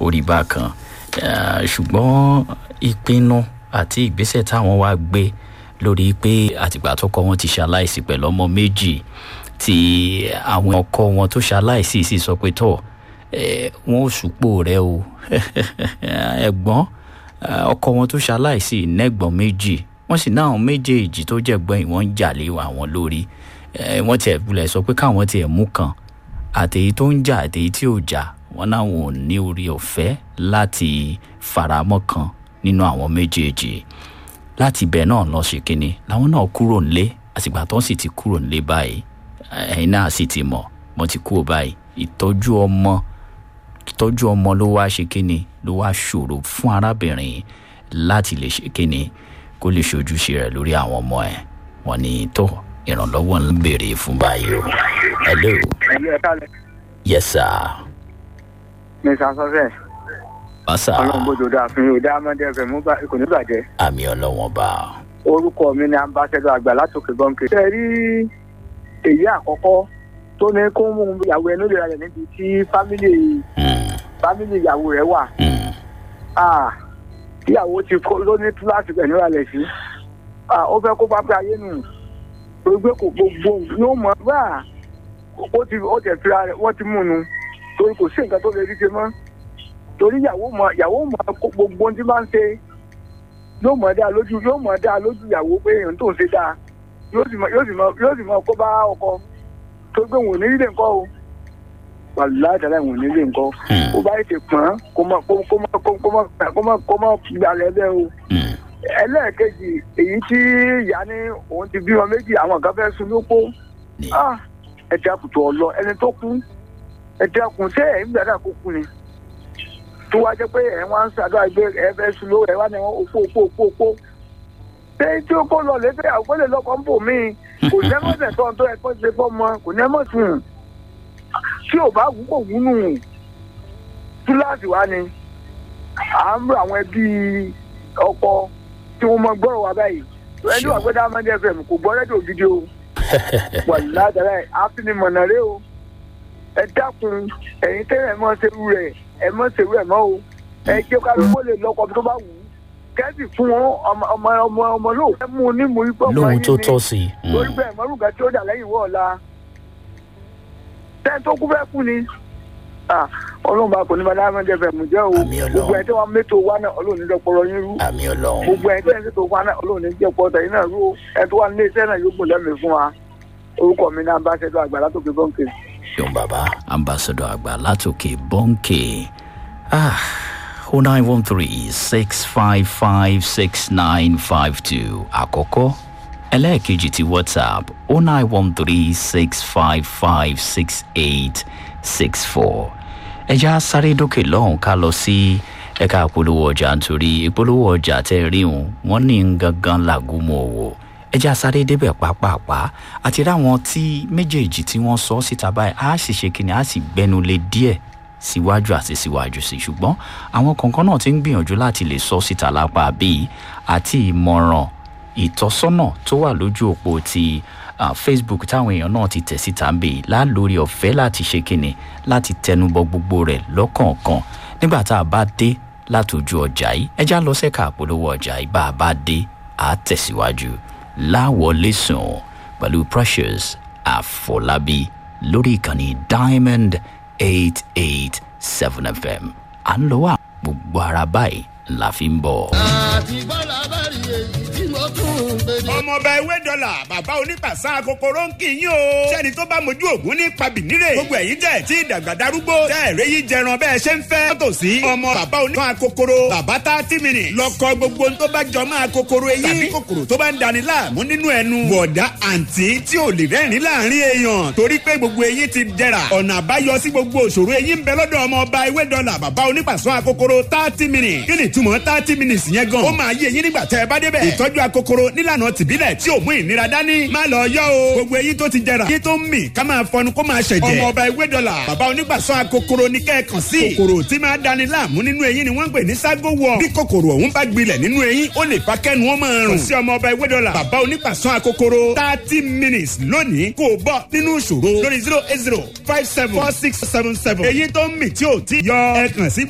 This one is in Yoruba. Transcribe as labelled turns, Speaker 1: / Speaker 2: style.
Speaker 1: orí bákan ṣùgbọ́n ìpinnu àti ìgbésẹ̀ táwọn wá gbé lórí pé àtìgbà tó kọ́ wọn ti ṣaláìsí pẹ̀lú ọmọ méjì tí àwọn ọkọ wọn tó ṣaláìsí sì sọ pé tọ̀ wọn ò sùpò rẹ o ẹ̀gbọ́n ọkọ wọn tó ṣaláìsí nẹ́gbọ̀n méjì wọ́n sì náà méjèèjì tó jẹ̀gbọ́n yìí wọ́n ń jà lé àwọn lórí wọ́n tiẹ̀ bulẹ̀ sọ pé káwọn tiẹ̀ mú kan àtèyí tó ń jà àtèyí tí ò jà wọ́n náà wọn ò ní orí ọ̀fẹ́ láti faramọ́ kan nínú àwọn méjèèjì láti ibẹ̀ náà lọ ṣe kínní làwọn náà kúrò nílé àtìgbà tó sì ti kúrò nílé báyìí ẹ̀yin náà sì ti mọ̀ mo ti kúrò báyìí ìtọ́jú ọmọ ìtọ́jú ọmọ ló wá ṣe kínní ló wá ṣòro fún arábìnrin láti lè ṣe kínní kó lè ṣojúṣe rẹ̀ lórí àwọn ọmọ ẹ̀ wọ́n ní tó ìrànlọ́wọ́ ń béèrè fún báyìí o. hello. yes sir.
Speaker 2: mr sọfẹ.
Speaker 1: bàṣà.
Speaker 2: ọlọ́run bójú dáa fún yóò dáa mọ́dé ẹ̀fẹ̀ mú kò ní bàjẹ́.
Speaker 1: àmì ọlọ́wọ́n bá.
Speaker 2: orúkọ mi ni ambassadọ àgbà látòkè bọ́ǹkì. ṣe rí èyí àkọ́kọ́ tó ní kó mú ìyàwó ẹnu lè rẹ̀ níbi tí fámìlì fámìlì ìyàwó rẹ̀ wà. ìyàwó ti kó ló ní túláàsì pẹ̀lú ìrànlẹ̀ sí. ó fẹ́ kó bá pé ayé nù gbogbo kò gbogbo yóò mọ̀ bá ó ti ó tẹ̀ fira rẹ̀ wọ́n ti mú un torí kò sí nǹkan tó lè rí ṣe mọ́ torí ìyàwó mọ ìyàwó mọ gbogbo ohun tí bá ń ṣe yóò mọ dáa lójú yóò mọ dáa lójú ìyàwó pé èèyàn tó ń ṣe dáa yóò sì mọ yóò sì mọ yóò sì mọ kó bá ọkọ tó gbé wọn ò ní nílé nǹkan o wàlúùlá ìtàlẹ̀ wọn ò ní nílé nǹkan ó bá ètè pọ́n kó mọ kó mọ kó mọ kó mọ kó mọ gbalẹ̀ bẹ́ẹ̀ o ẹlẹ́ẹ̀kejì èyí tí ìyá ní òun ti bímọ méjì àwọn kan fẹ́ sun lóko ẹ dákun tó ọlọ ẹni tó kú ẹ dákun ṣé ẹ̀yin gbàdá kó kú ni tó wá jẹ́ pé ẹ̀ wá ń ṣàdúrà gbé ẹ fẹ́ sun lówó ẹ wá ní wọn òpó òpó òpó òpó ṣé tí ó kó lọ lébẹ́ àwọn lè lọ́kọ̀ ń bò mí kò ní ẹmọ́sẹ̀ tó ń tó ẹ kó ṣe fọ́mọ kò ní ẹmọ́ sùn tí ò bá wù kò wù nù túláàsì wá ni à ń rọ àwọn ẹbí ọkọ tí wọ́n mọ gbọ́rọ̀ wá báyìí ẹni wà pé diamond fm kò gbọ́ rédíò gidi o wà ládàá àfinimọ̀nà rẹ o ẹ dákun ẹ̀yin tẹ́lẹ̀ ẹ mọ́ ṣerú rẹ̀ ẹ mọ́ ṣerú ẹ̀ mọ́ o ẹ jẹ́ ká ló lè lọ́kọ tó bá wù ú kẹ́sì fún wọn ọmọ ọmọ ọmọ ọmọ lò ẹ mú un ní mú ipò ọmọ
Speaker 1: lóhun
Speaker 2: yín
Speaker 1: tó
Speaker 2: ni
Speaker 1: tọ́ sí i.
Speaker 2: lórí bẹ́ẹ̀ mọ́rùkà tí ó dà lẹ́yìn wọ́ ọ̀la tẹ́ tó kú fẹ́ kú ni Ah, ọlọ́run bá kò ní bá diamond fm jẹ́ o
Speaker 1: Àmì Ọlọ́run.
Speaker 2: gbogbo ẹ̀ tí wọ́n mẹ́tò wá náà ọlọ́run ní dọ́pọ̀rọ̀ yín rú
Speaker 1: àmì ọlọ́run
Speaker 2: gbogbo ẹ̀ tí ẹ̀ ń ṣètò wá náà ọlọ́run ní jẹ́ pọ̀ tẹ̀yìn náà rú o ẹ̀ tó wà nílé iṣẹ́ náà yóò gùn lẹ́mìí fún wa orúkọ mi náà bá ṣẹ́dọ̀ àgbà látòkè bọ́ǹkì.
Speaker 1: yóò bàbá ambassadọ àgbà látòkè bọ́ǹkì ah o nine one three six five five six nine five two àkọ́kọ́ ẹlẹ́ẹ̀kejì ti whatsapp o nine one three six five five six eight six four ẹja sáré dókè lọ́hùn ká lọ sí ẹ̀ka ìpolówó ọjà nítorí ìpolówó ọjà tẹ́ rí wọn wọ́n ní ń gangan làgùnmọ̀ òwò ẹja sáré débẹ̀ pápápá àti ráwọn tí méjèèjì tí wọ́n sọ síta báyìí á sì ṣe kíni á sì gbẹnu lé díẹ̀ síwájú àti síwájú sí ṣùgbọ́n àwọn kọ̀ọ̀kan náà ti ń gbìyànjú láti lè sọ síta lápá bíi àti ìmọ̀ràn ìtọ́sọ́nà tó wà lójú òpó ti ah, facebook táwọn èèyàn náà ti tẹ̀ síta ń bè lálórí ọ̀fẹ́ láti ṣe kíni láti tẹnubọ gbogbo rẹ̀ lọ́kọ̀ọ̀kan nígbà tá a bá dé látòjú ọjà yìí ẹjá lọ sẹ́ka àpolówó ọjà yìí bá a bá dé à á tẹ̀síwájú láwọlé sùn pẹ̀lú precious àfọlábí lórí ìkànnì diamond eight eight seven fm à ń lọ wá gbogbo ara báyìí la fi ń bọ̀.
Speaker 3: àti bọ́lá bá rí èyí tí mo tún ń gbé ní.
Speaker 4: ọmọọba ewé dọ́là bàbá onípàṣà kòkòrò ń kì í yín o. sẹ́ni tó bá mojú ògún ní pabìnírè. gbogbo ẹ̀yin tẹ̀ tí ìdàgbà darúgbó. tẹ́ ẹ̀rẹ́ yìí jẹran bẹ́ẹ̀ ṣe ń fẹ́. tòsí ọmọ bàbá onípàṣà kòkòrò. bàbá tá tí mi nì. lọkọ gbogbo tó bá jọ máa kòkòrò eyín. tàbí kòkòrò tó bá ń dani láàmú nínú ẹnu. bọ̀dá àǹtí tí ò lè rẹ́rìn láàrin èèyàn. torí pé gbogbo eyín ti dẹ̀ra. ọ̀nà àbáyọ sí gbogbo òṣòro eyín ń bẹ lọ́dọ̀ ọmọọba ewé dọ́là bàbá onípàṣà kòkòrò thirty minutes. kí ni ìtumọ̀ thirty minutes yẹn gan. ó máa yé eyín nígbà tẹ́ ẹ bá débẹ̀. ìtọ́jú akokoro nílànà tìbílẹ̀ tí ò mú ìnira dání. má lọ yọ o. gbogbo eyín tó ti jẹrà. kí tó ń mì ká máa fọnu kó máa ṣẹ̀jẹ̀. ọmọ ọba ewé dọ́là. bàbá onígbàsọ akokoro ní kẹ́ẹ̀kan sí. kòkòrò tí máa dani láàmú nínú eyín ni wọ́n ń pè ní ságo wọ̀. bí kòkòrò ọ̀hún bá gbilẹ̀ nínú eyín ó lè fa kẹ́nu ó máa rùn. kò sí ọmọ ọba ewé dọ́là. bàbá onígbàsọ akokoro thirty minutes lónìí kò bọ́ nínú ìṣòro lórí zero eight zero five seven four six seven seven. eyín tó ń mì tí ò tí yọ ẹ kàn sí